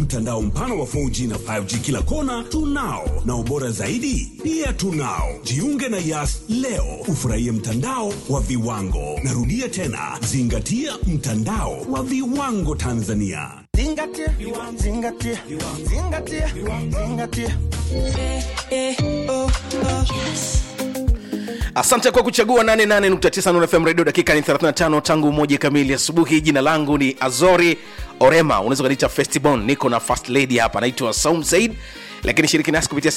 Mtandao mpana wa 4G na 5G kila kona tunao, na ubora zaidi pia tunao. Jiunge na Yas leo ufurahie mtandao wa viwango. Narudia tena, zingatia mtandao wa viwango Tanzania. Zingatia, zingatia, zingatia, zingatia. asante kwa kuchagua 88.9 Nuru FM radio dakika ni 35 tangu moja kamili asubuhi jina langu ni azori orema unaweza ukaniita festibon niko na first lady hapa naitwa saum said lakini shiriki nasi kupitia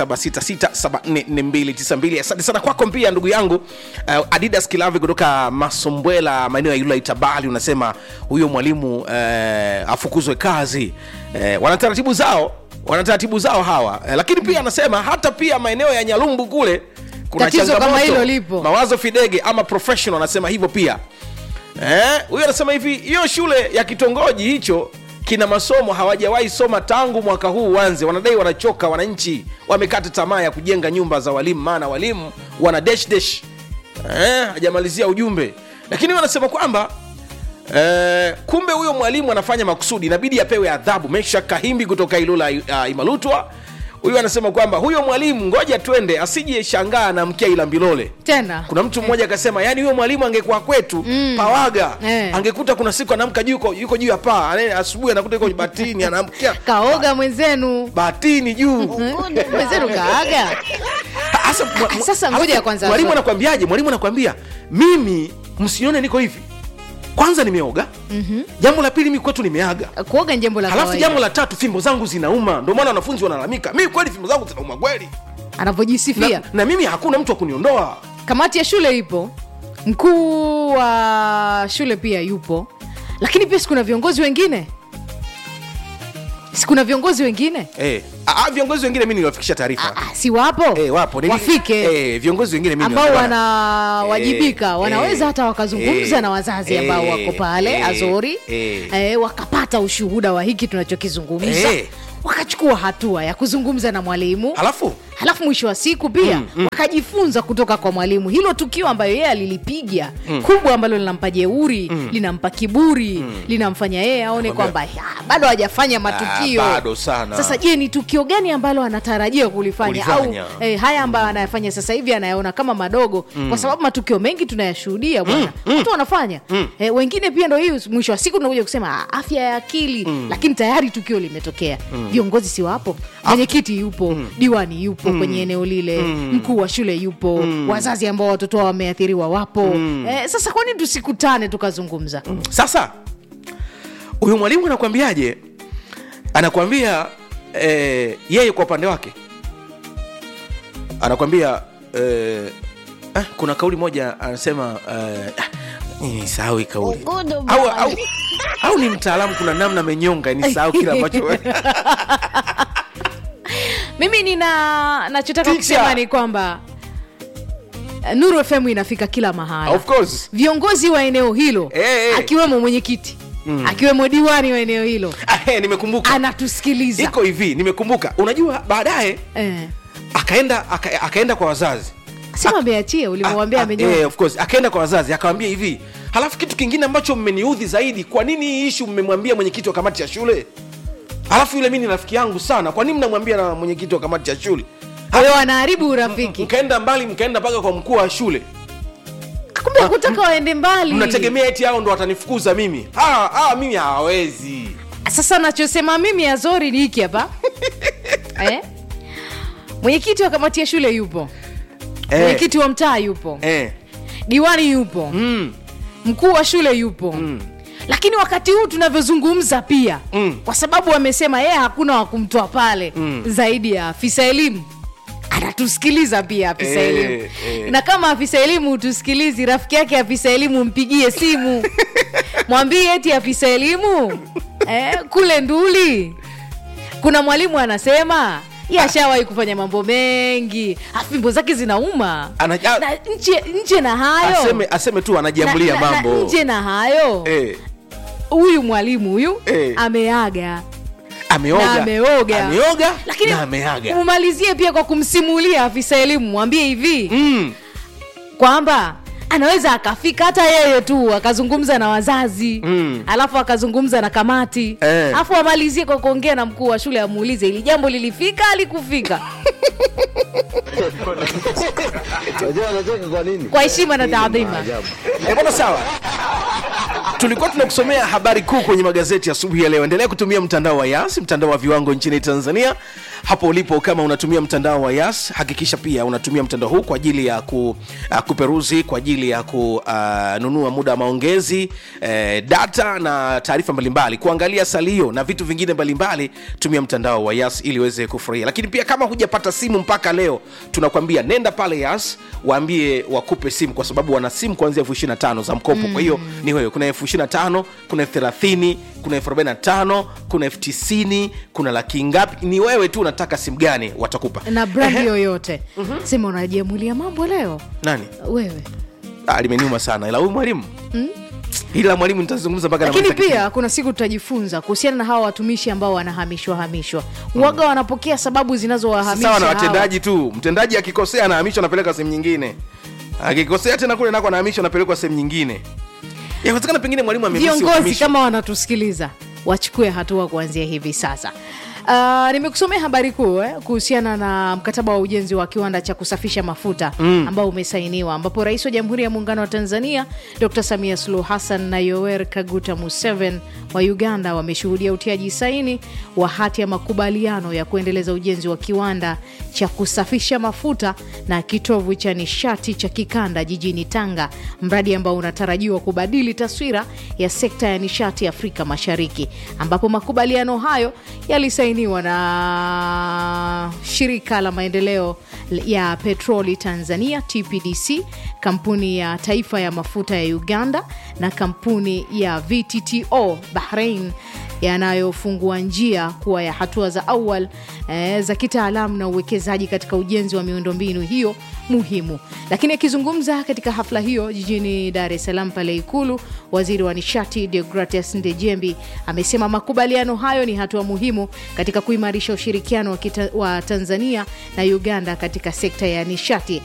0766744292 asante sana kwako pia ndugu yangu uh, adidas kilavi kutoka masombwela maeneo ya yula itabali unasema huyo mwalimu uh, afukuzwe kazi uh, wana taratibu zao wana taratibu zao hawa uh, lakini pia anasema hata pia maeneo ya nyalumbu kule kuna Tatizo kama changamoto. hilo lipo. mawazo fidege ama professional anasema hivyo pia Eh, huyo anasema hivi hiyo shule ya kitongoji hicho kina masomo hawajawahi soma tangu mwaka huu uanze wanadai wanachoka wananchi wamekata tamaa ya kujenga nyumba za walimu maana walimu wana dash dash eh, hajamalizia ujumbe lakini wanasema kwamba Eh, kumbe huyo mwalimu anafanya makusudi inabidi apewe adhabu mesha kahimbi kutoka ilula uh, imalutwa huyu anasema kwamba huyo mwalimu ngoja twende asije shangaa na mkia ila mbilole tena kuna mtu mmoja akasema yani huyo mwalimu angekuwa kwetu mm. pawaga Eh. angekuta kuna siku anaamka juu yuko- yuko juu ya paa Ane- asubuhi anakuta yuko batini anaamkia kaoga mwenzenu batini juu mwenzenu kaaga Asa, mwa- mwa- Sasa ngoja alafu kwanza, mwalimu Azori. anakwambiaje mwalimu anakwambia mimi msione niko hivi kwanza nimeoga mm-hmm. jambo la pili mi kwetu nimeaga kuoga ni jambo la halafu kawaida jambo la tatu fimbo zangu zinauma ndio maana wanafunzi wanalalamika mi kweli fimbo zangu zinauma kweli anavyojisifia na, na mimi hakuna mtu wa kuniondoa kamati ya shule ipo mkuu wa shule pia yupo lakini pia sikuna viongozi wengine sikuna viongozi wengine eh. ah, viongozi wengine mi niliwafikisha taarifa ah, si wapo Eh, wapo Nili- wafike eh, viongozi wengine mimi ambao niliwafikisha- wanawajibika Eh, wanaweza eh, hata wakazungumza eh, na wazazi ambao eh, wako pale eh, azori eh. eh, wakapata ushuhuda wa hiki tunachokizungumza Eh. wakachukua hatua ya kuzungumza na mwalimu halafu halafu mwisho wa siku pia mm, mm. wakajifunza kutoka kwa mwalimu hilo tukio ambayo yeye alilipiga mm. kubwa ambalo linampa jeuri mm. linampa kiburi mm. linamfanya yeye aone kwamba "Ya, bado hajafanya matukio Ah, bado sana. sasa je ni tukio gani ambalo anatarajia kulifanya, Kulifanya. au eh, haya ambayo anayafanya sasa hivi anayaona kama madogo mm. kwa sababu matukio mengi tunayashuhudia bwana mm. watu wanafanya mm. eh, wengine pia ndo hii mwisho wa siku tunakuja kusema "Ah, afya ya akili mm. lakini tayari tukio limetokea viongozi si wapo mwenyekiti yupo diwani yupo kwenye eneo lile mkuu wa shule yupo wazazi ambao watoto wao wameathiriwa wapo eh, sasa kwani tusikutane tukazungumza sasa huyu mwalimu anakwambiaje anakwambia eh, yeye kwa upande wake anakwambia eh, ah, kuna kauli moja anasema eh, ah, nisahau hii kauli au, au, au ni mtaalamu kuna namna amenyonga nisahau kile ambacho mimi nina nachotaka Teacher. kusema ni kwamba eh, nuru fm inafika kila mahala of course viongozi wa eneo hilo Eh, eh. akiwemo mwenyekiti akiwemo diwani wa eneo hilo ah, eh, nimekumbuka anatusikiliza iko hivi nimekumbuka unajua baadaye eh. akaenda aka, akaenda kwa wazazi sema ameachia ulimwambia Ah, ah, amenyoa eh, of course akaenda kwa wazazi akawambia hivi halafu kitu kingine ambacho mmeniudhi zaidi kwa nini hii ishu mmemwambia mwenyekiti wa kamati ya shule halafu yule mi ni rafiki yangu sana kwa nini mnamwambia na mwenyekiti wa kamati ya shule kwa hiyo wanaharibu urafiki mkaenda mbali mkaenda mpaka kwa mkuu wa shule kumbe kutaka waende mbali mnategemea eti hao ndo watanifukuza mimi hawa hawa mimi hawawezi sasa nachosema mimi azori ni hiki hapa eh? mwenyekiti wa kamati ya shule yupo eh, mwenyekiti wa mtaa yupo eh, diwani yupo mm, mkuu wa shule yupo mm. lakini wakati huu tunavyozungumza pia Mm. kwa sababu amesema yeye hakuna wa kumtoa pale mm. zaidi ya afisa elimu anatusikiliza pia afisa Eh, elimu eh. na kama afisa elimu hutusikilizi rafiki yake afisa elimu mpigie simu mwambie eti afisa elimu eh, kule nduli kuna mwalimu anasema ye ashawahi kufanya mambo mengi afimbo zake zinauma Ana- a- na nje, nje na hayo aseme, aseme tu anajiamulia na, na, mambo na nje na hayo eh, huyu mwalimu huyu Eh. ameaga ameoga na ameoga ameoga lakini na ameaga umalizie pia kwa kumsimulia afisa elimu mwambie hivi mm, kwamba anaweza akafika hata yeye tu akazungumza na wazazi mm. alafu akazungumza na kamati Eh. alafu amalizie kwa kuongea na mkuu wa shule amuulize ili jambo lilifika alikufika Unajua anacheka kwa nini? kwa heshima na taadhima Ajabu. Eh, bwana sawa tulikuwa tunakusomea habari kuu kwenye magazeti ya asubuhi ya leo endelea kutumia mtandao wa yas mtandao wa viwango nchini tanzania hapo ulipo kama unatumia mtandao wa yas hakikisha pia unatumia mtandao huu kwa ajili ya ku, uh, kuperuzi kwa ajili ya kununua uh, muda wa maongezi eh, data na taarifa mbalimbali kuangalia salio na vitu vingine mbalimbali tumia mtandao wa yas ili uweze kufurahia lakini pia kama hujapata simu mpaka leo tunakwambia nenda pale yas waambie wakupe simu kwa sababu wana simu kuanzia elfu ishiri tano za mkopo mm. kwa hiyo ni wewe kuna elfu ishiri tano kuna elfu thelathini kuna elfu arobaini tano kuna elfu tisini kuna laki ngapi ni wewe tu unataka simu gani watakupa na brandi Ehe. yoyote sema unajiamulia mambo leo nani wewe ah, limeniuma sana ila huyu mwalimu ila mwalimu nitazungumza mpaka lakini namaliza pia kipindi. kuna siku tutajifunza kuhusiana na hawa watumishi ambao wanahamishwa hamishwa waga wanapokea sababu zinazowahamisha sawa na hawa. watendaji tu mtendaji akikosea anahamishwa anapeleka sehemu nyingine akikosea tena kule nako anahamishwa anapelekwa sehemu nyingine yawezekana pengine mwalimu amemisi viongozi utumishi. kama wanatusikiliza wachukue hatua kuanzia hivi sasa Uh, nimekusomea habari kuu eh, kuhusiana na mkataba wa ujenzi wa kiwanda cha kusafisha mafuta mm. ambao umesainiwa ambapo rais wa jamhuri ya muungano wa tanzania dr samia suluhu hassan na yower kaguta museveni wa uganda wameshuhudia utiaji saini wa hati ya makubaliano ya kuendeleza ujenzi wa kiwanda cha kusafisha mafuta na kitovu cha nishati cha kikanda jijini tanga mradi ambao unatarajiwa kubadili taswira ya sekta ya nishati afrika mashariki ambapo makubaliano hayo yalisainiwa na shirika la maendeleo ya petroli tanzania tpdc kampuni ya taifa ya mafuta ya uganda na kampuni ya vtto bahrain yanayofungua njia kuwa ya hatua za awal eh, za kitaalamu na uwekezaji katika ujenzi wa miundombinu hiyo muhimu lakini akizungumza katika hafla hiyo jijini dar es salaam pale ikulu waziri wa nishati deogratias ndejembi amesema makubaliano hayo ni hatua muhimu katika kuimarisha ushirikiano wa, kita, wa tanzania na uganda katika sekta ya nishati